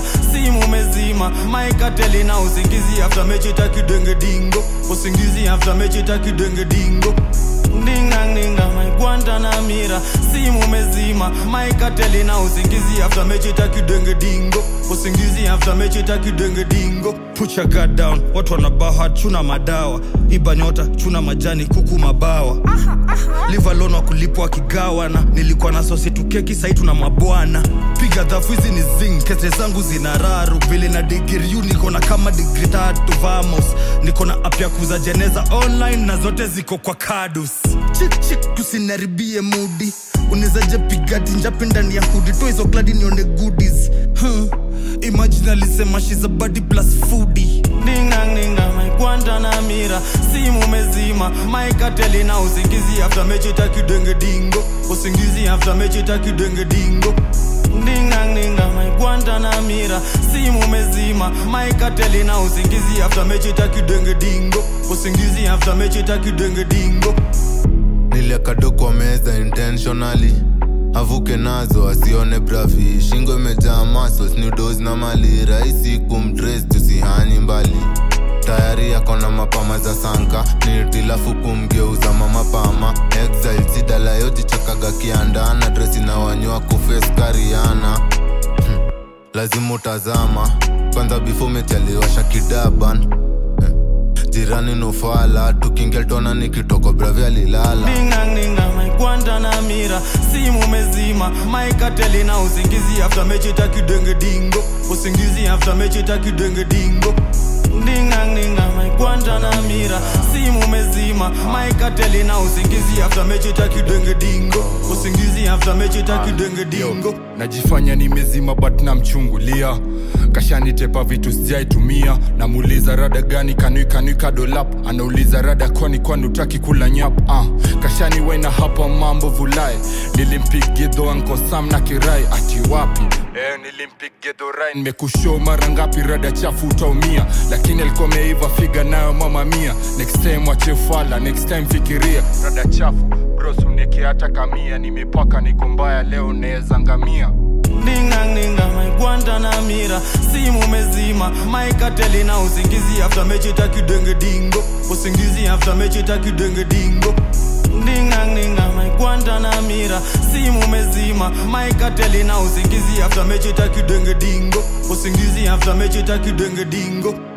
simu mezima maikateli na usingizi after mechi takidenge dingo usingizi after mechi takidenge dingo ninga ninga maigwanda na mira simu mezima maikateli na usingizi after mechi takidenge dingo usingizi after mechi takidenge dingo put your guard down watu wanabaha chuna madawa ibanyota chuna majani kuku mabawa live alone wakulipwa wakigawana nilikuwa na sosi tukeki sai tuna mabwana piga dhafu hizi ni zing kete zangu zina raru vile na digiriu niko na kama digri tatu vamos niko na apya kuza jeneza online na zote ziko kwa kadus chikchik tusinaribie mudi unezaje pigati njapi ndani ya hudi to hizo kladi nione goodies huh. imagine alisema she's a body plus foodie ninga ninga maigwanda na mira simu mezima maikateli na usingizi after mechi takidenge dingo usingizi after mechi takidenge dingo ninga ninga maigwanda na mira simu mezima maikateli na usingizi after mechi takidenge dingo usingizi after mechi takidenge dingo niliakado kwa meza intentionally avuke nazo asione bravi shingo imejaa masos nudos na mali rahisi kumtres tusihanyi mbali tayari akona mapama za sanka nitilafu kumgeuza mamapama exile sidalayojichakaga kiandana dresi na wanywa kufes kariana hmm. lazima utazama kwanza bifo umechaliwasha kidaban eh. jirani nufala tukingeltona nikitoko bravi alilala ninga ninga maigwanda na mira simu mezima maikateli na usingizi after mechi takidenge dingo usingizi after mechi takidenge dingo ninga ninga maigwanda na mira simu mezima maikateli na usingizi after mechi takidenge dingo usingizi after mechi takidenge dingo najifanya nimezima but namchungulia kashanitepa vitu sijaitumia namuuliza rada gani kanui kanui kadolap anauliza rada kwani kwani utaki kula nyap uh, kashani wena hapa mambo vulai nilimpigidho ankosam na kirai ati wapi Eh, nilimpigidho rai nimekushow mara ngapi rada chafu utaumia lakini alikuwa meiva figa nayo mama mia next time wachefala next time fikiria rada chafu brosuneke hata kamia nimepaka niko mbaya leo naeza ngamia ninga ninga maigwanda na mira simu mezima maikateli na usingizi after mechi takidenge dingo usingizi after mechi takidenge dingo ninga ninga maigwanda na mira simu mezima maikateli na usingizi after mechi takidenge dingo usingizi after mechi takidenge dingo